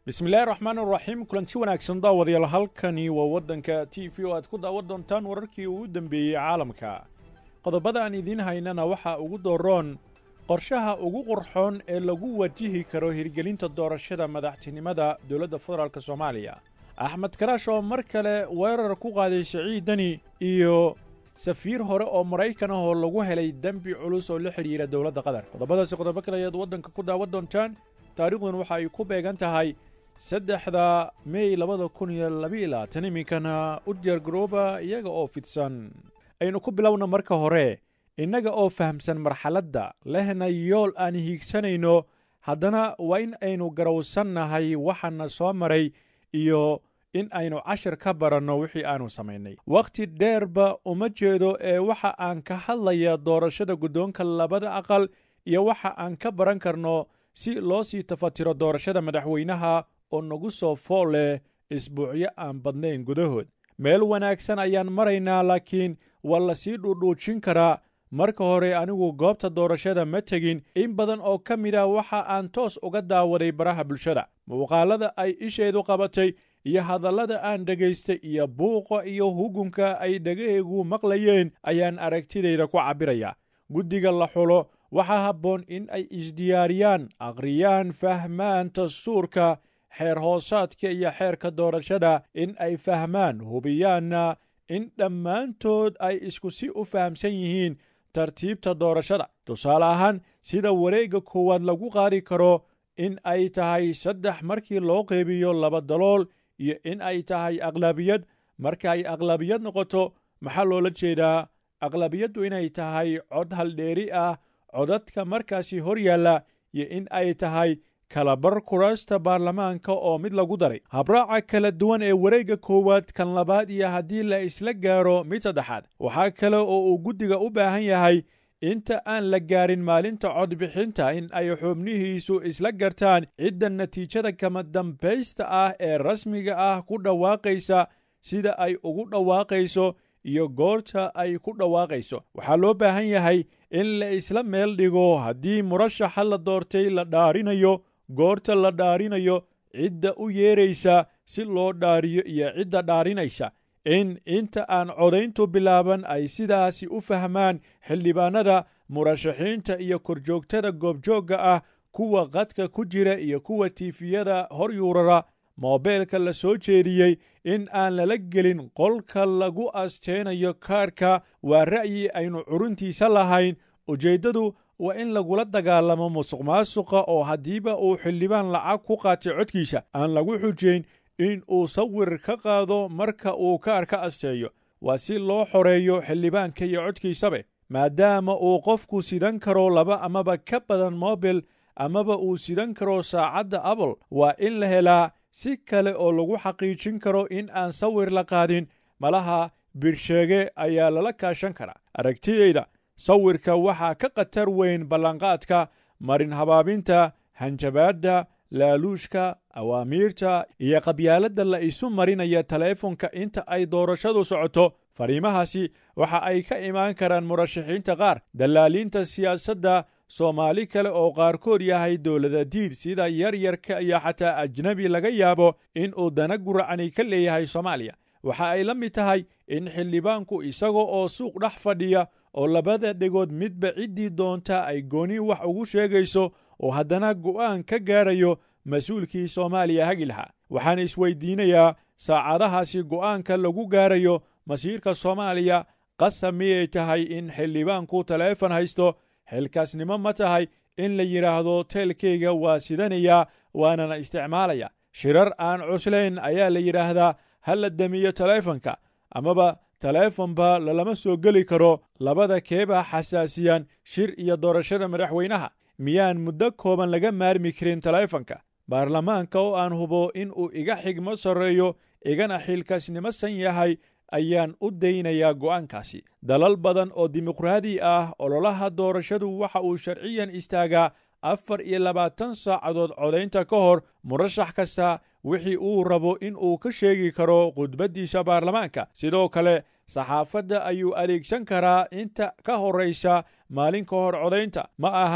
bismillahi raxmaan raxiim kulanti wanaagsan daawadayaal halkani waa waddanka t v oo aad ku daawan doontaan wararkii ugu dembeeyey caalamka qodobada aan idiin haynana waxaa ugu dooroon qorshaha ugu qurxoon ee lagu wajihi karo hirgelinta doorashada madaxtinimada dowladda federaalk soomaaliya axmed karaash oo mar kale weerar ku qaaday siciidani iyo safiir hore oo maraykan ah oo lagu helay dembi culus oo la xidhiira dowladda qatar qodobadaasi qodobo kale ayaad waddanka ku daawan doontaan taariikhdun waxa ay ku beegan tahay saddexda mey labada kun iyo labiiyo labaatan iminkana u diyaargarooba iyaga oo fidsan aynu ku bilowna marka hore innaga oo fahamsan marxaladda lehna yool aan hiigsanayno haddana waa in aynu garowsannahay waxaana soo maray iyo in aynu cashar ka baranno wixii aanu samaynay wakhti dheerba uma jeedo ee waxa aan ka hadlaya doorashada guddoonka labada aqal iyo waxa aan ka baran karno si loo sii tafatiro doorashada madaxweynaha oo nagu soo fool leh isbuucyo aan badnayn gudahood meel wanaagsan ayaan maraynaa laakiin waa la sii dhuudhuujin karaa marka hore anigu goobta doorashada ma tegin in badan oo ka mid ah waxa aan toos uga daawaday baraha bulshada muuqaalada ay isheedu qabatay iyo hadallada aan dhegaystay iyo buuqa iyo hugunka ay dhegahaygu maqlayeen ayaan aragtidayda ku cabbiraya guddiga la xulo waxaa habboon in ay isdiyaariyaan akhriyaan fahmaan dastuurka xeer hoosaadka iyo xeerka doorashada in ay fahmaan hubiyaanna in dhammaantood ay isku si u fahamsan yihiin tartiibta doorashada tusaale ahaan sida wareegga koowaad lagu qaadi karo in ay tahay saddex markii loo qeybiyo laba dalool iyo in ay tahay aqlabiyad marka ay aqlabiyad noqoto maxaa loola jeedaa aqlabiyaddu inay tahay cod haldheeri ah codadka markaasi hor yaalla iyo in ay tahay kalabar kuraasta baarlamaanka oo mid lagu daray habraaca kala duwan ee wareegga koowaad kan labaad iyo haddii la isla gaaro mid saddexaad waxaa kale oo uu guddiga u baahan yahay inta aan la gaarin maalinta codbixinta in ay xubnihiisu isla gartaan cidda natiijada kama dambaysta ah ee rasmiga ah ku dhawaaqaysa sida ay ugu dhawaaqayso iyo goorta ay ku dhawaaqayso waxaa loo baahan yahay in la isla meel dhigo haddii murashaxa la doortay la dhaarinayo goorta la dhaarinayo cidda u yeeraysa si loo dhaariyo iyo cidda dhaarinaysa in inta aan codayntu bilaaban ay sidaasi u fahmaan xildhibaanada murashaxiinta iyo korjoogtada goobjoogga ah kuwa qadka ku jira iyo kuwa tiifiyada hor yuurara moobeelka la soo jeediyey in aan lala gelin qolka lagu asteenayo kaadhka waa ra'yi aynu curuntiisa lahayn ujeeddadu waa in lagula dagaalamo musuq maasuqa oo haddiiba uu xildhibaan lacag ku qaatay codkiisa aan lagu xujayn in uu sawir ka qaado marka uu kaadh ka asteeyo waa si loo xoreeyo xildhibaanka iyo codkiisabe maadaama uu qofku sidan karo laba amaba ka badan mobil amaba uu sidan karo saacadda apple waa in la helaa si kale oo lagu xaqiijin karo in aan sawir la qaadin malaha birsheege ayaa lala kaashan karaa aragtidayda sawirka waxaa ka khatar weyn ballanqaadka marin habaabinta hanjabaadda laaluushka awaamiirta iyo qabyaaladda la isu marinaya taleefonka inta ay doorashadu socoto fariimahaasi waxa ay ka imaan karaan murashaxiinta qaar dallaaliinta siyaasadda soomaali kale oo qaarkood yahay dowlada diid sida yaryarka iyo xataa ajnebi laga yaabo in uu dana guracani ka leeyahay soomaaliya waxa ay la mid tahay in xildhibaanku isaga oo suuq dhex fadhiya oo labada dhegood midba ciddii doonta ay gooni wax ugu sheegayso oo haddana go'aan ka gaarayo mas-uulkii soomaaliya hagi lahaa waxaan isweydiinayaa saacadahaasi go'aanka lagu gaarayo masiirka soomaaliya qasab miyay tahay in xildhibaanku taleefon haysto xilkaasnimo ma tahay in la yidhaahdo teelkayga waa sidanayaa waanana isticmaalaya shirar aan cuslayn ayaa la yidhaahdaa ha la damiyo taleefonka amaba taleefonba lalama soo geli karo labada keebaa xasaasiyan shir iyo doorashada madaxweynaha miyaan muddo kooban laga maarmi karin taleefonka baarlamaanka oo aan hubo in uu iga xigmo sarreeyo igana xilkaasnimosan yahay ayaan u daynayaa go'aankaasi dalal badan oo dimuqraadi ah ololaha doorashadu waxa uu sharciyan istaagaa afar iyo labaatan saacadood codaynta ka hor murashax kasta wixii uu rabo in uu ka sheegi karo khudbaddiisa baarlamaanka sidoo kale saxaafadda ayuu adeegsan karaa inta ka horraysa maalin ka hor codaynta ma aha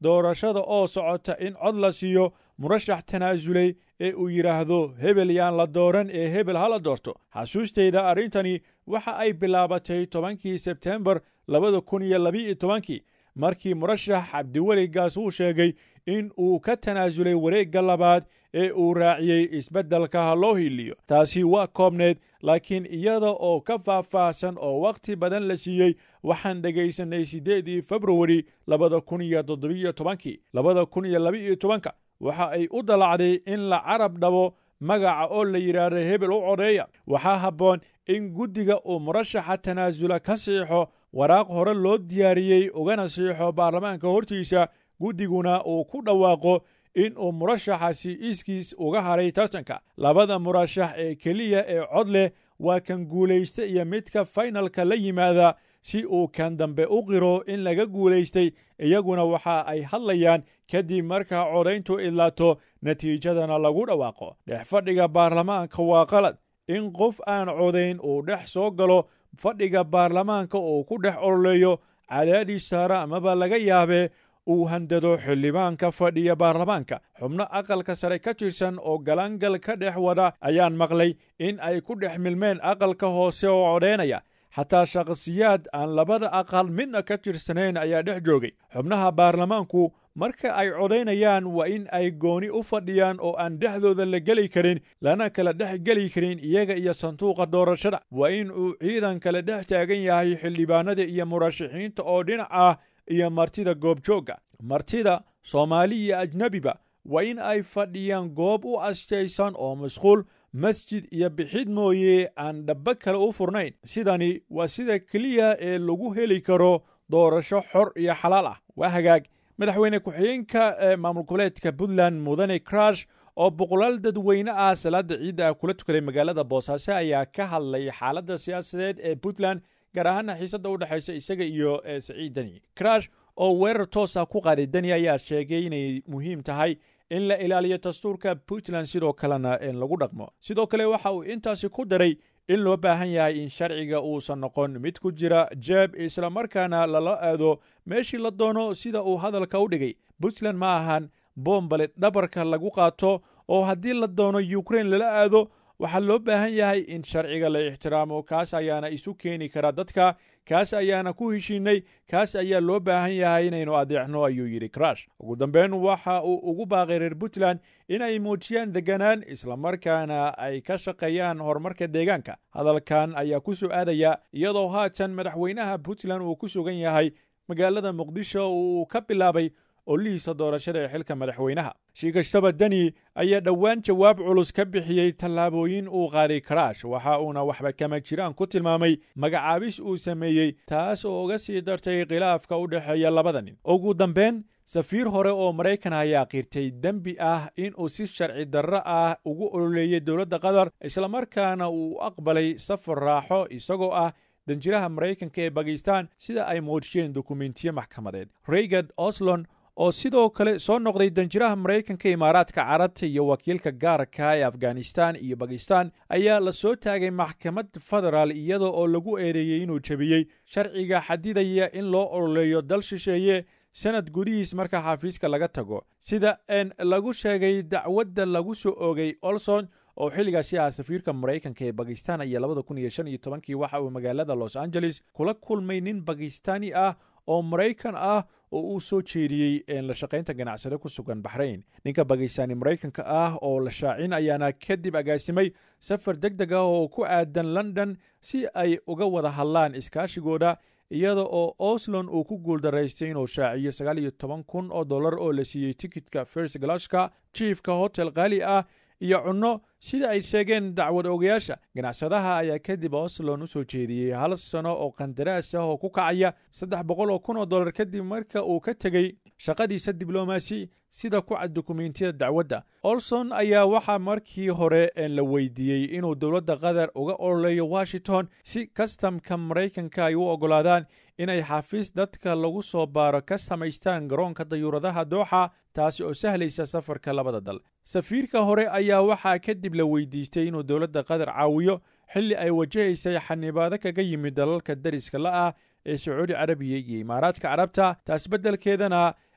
doorashada oo socota in cod la siiyo murashax tanaasulay ee uu yidhaahdo hebel yaan la dooran ee hebel ha la doorto xasuusteyda arrintani waxa ay bilaabatay tobankii sebtembar labada kun iyo labiiyo tobankii markii murashax cabdiweli gaas uu sheegay in uu ka tanaasulay wareegga labaad ee uu raaciyey isbeddelka ha loo hiiliyo taasi waa koobneed laakiin iyada oo ka faahfaahsan oo wakhti badan la siiyey waxaan dhegaysanay siddeedii februari labada kun iyo toddobiyo tobankii labada kun iyo labiiyo tobanka waxa ay u dalacday in la carab dhabo magaca oo la yidhaahdo hebel u codeeya waxaa habboon in guddiga uu murashaxa tanaasula ka siixo waraaq hore loo diyaariyey ugana siixo baarlamaanka hortiisa guddiguna uu ku dhawaaqo in uu murashaxasi iskiis uga haray tartanka labada murashax ee keliya ee cod leh waa kan guulaysta iyo midka faynalka la yimaada si uu kan dambe u qiro in laga guulaystay iyaguna waxa ay hadlayaan kadib markaa codayntu idlaato natiijadana lagu dhawaaqo dhex fadhiga baarlamaanka waa qalad in qof aan codayn uu dhex soo galo fadhiga baarlamaanka uu ku dhex ololeeyo cadaadis saara amaba laga yaabee uu handado xildhibaanka fadhiya baarlamaanka xubno aqalka sare ka tirsan oo galangal ka dhex wada ayaan maqlay in ay ku dhex milmeen aqalka hoose oo codhaynaya xataa shakhsiyaad aan labada aqal midna ka tirsanayn ayaa dhex joogay xubnaha baarlamaanku marka ay codaynayaan waa in ay gooni u fadhiyaan oo aan dhexdooda la geli karin lana kala dhex geli karin iyaga iyo sanduuqa doorashada waa in uu ciidan kale dhex taagan yahay xildhibaanada iyo murashaxiinta oo dhinac ah iyo martida goobjoogga martida soomaali iyo ajnebiba waa in ay fadhiyaan goob u astaysan oo masquul masjid iyo bixid mooye aan dhaba kale u furnayn sidani waa sida keliya ee lagu heli karo doorasho xor iyo xalaal ah waa hagaag madaxweyne ku-xigeenka ee maamul goboleedka puntland mudane crash oo boqolaal dadweyne ah salaada ciidda ah kula tukaday magaalada boosaaso ayaa ka hadlay xaaladda siyaasadeed ee puntland gaar ahaana xiisadda u dhexaysa isaga iyo saciid deni crash oo weerar toosa ku qaaday deni ayaa sheegay inay muhiim tahay in la ilaaliyo dastuurka puntland sidoo kalena lagu dhaqmo sidoo kale waxa uu intaasi ku daray in loo baahan yahay in sharciga uusan noqon mid ku jira jeeb islamarkaana lala aado meeshii la doono sida uu hadalka u dhigay puntland ma ahan boombale dhabarka lagu qaato oo haddii la doono ukrain lala aado waxaa loo baahan yahay in sharciga la ixtiraamo kaas ayaana isu keeni kara dadka kaas ayaana ku heshiinay kaas ayaa loo baahan yahay inaynu adeecno ayuu yidhi crash ugu dambeyn waxa uu ugu baaqay reer puntland inay muujiyaan deganaan islamarkaana ay ka shaqeeyaan horumarka deegaanka hadalkan ayaa ku soo aadaya iyadoo haatan madaxweynaha puntland uu ku sugan yahay magaalada muqdisho uu ka bilaabay ollihiisa doorashada ee xilka madaxweynaha si kastaba deni ayaa dhowaan jawaab culus ka bixiyey tallaabooyin uu qaaday karaash waxa uuna waxba kama jiraan ku tilmaamay magacaabis uu sameeyey taas oo uga sii dartay khilaafka u dhexeeya labada nin ugu dambeyn safiir hore oo maraykan ayaa qirtay dembi ah inuu si sharci darro ah ugu ololeeyey dowladda qatar islamarkaana uu aqbalay safar raaxo isagoo ah danjiraha maraykanka ee bakistan sida ay muujiyeen dukumentiyo maxkamadeed reygard oslon oo sidoo kale soo noqday danjiraha maraykanka imaaraadka carabta iyo wakiilka gaarka ee afghanistan iyo bakistan ayaa la soo taagay maxkamad federaal iyada oo lagu eedeeyey inuu jebiyey sharciga xadidaya in loo ololeeyo dal shisheeye sanad gudihiis marka xafiiska laga tago sida n lagu sheegay dacwadda lagu soo oogay olson oo xilligaasi ah safiirka maraykanka ee bakistan iyo labada kun iyo shan iyo tobankii waxa uu magaalada los angeles kula kulmay nin bakistani ah oo maraykan ah oo uu soo jeediyey la shaqaynta ganacsade ku sugan baxrayn ninka bakistani maraykanka ah oo la shaacin ayaana kadib agaasimay safar deg deg ah oo ku aadan london si ay uga wada hadlaan iskaashigooda iyada oo oslon uu ku guuldaraystay inuu shaaciyo sagaal iyo toban kun oo dollar oo la siiyey tikitka first glashka jiefka hotel qaali ah iyo cunno sida ay sheegeen dacwad ogayaasha ganacsadaha ayaa kadib oslon u soo jeediyey hal sano oo qandaraas ah oo ku kacaya saddex boqol oo kun oo dollar kadib marka uu ka tegey shaqadiisa diblomaasi sida ku cad dukumentiyada dacwadda olson ayaa waxaa markii hore la weydiiyey inuu dowladda qatar uga ololeeyo washington si kastamka maraykanka ay u oggolaadaan inay xafiis dadka lagu soo baaro ka samaystaan garoonka dayuuradaha dooxa taasi oo sahlaysa safarka labada dal safiirka hore ayaa waxaa kadib la weydiistay inuu dowladda qatar caawiyo xilli ay wajahaysay xanibaado kaga yimid dalalka dariska la ah ee sacuudi carabiya iyo imaaraadka carabta taas beddelkeedana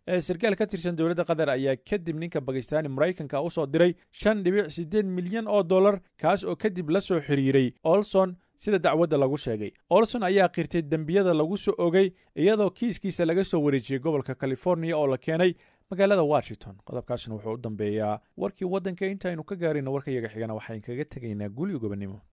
ee sarkaal ka tirsan dowladda qatar ayaa kadib ninka bakistaani maraykanka u soo diray shan dhibic siddeed milyan oo dollar kaas oo kadib la soo xiriiray olson sida dacwadda lagu sheegay olson ayaa qirtay dembiyada lagu soo ogay iyadoo kiiskiisa laga soo wareejiyey gobolka californiya oo la keenay magaalada washington qodobkaasna wuxuu u dambeeyaa warkii waddanka intaaynu ka gaarayno warka yaga xigana waxaan kaga tegaynaa guli gobonnimo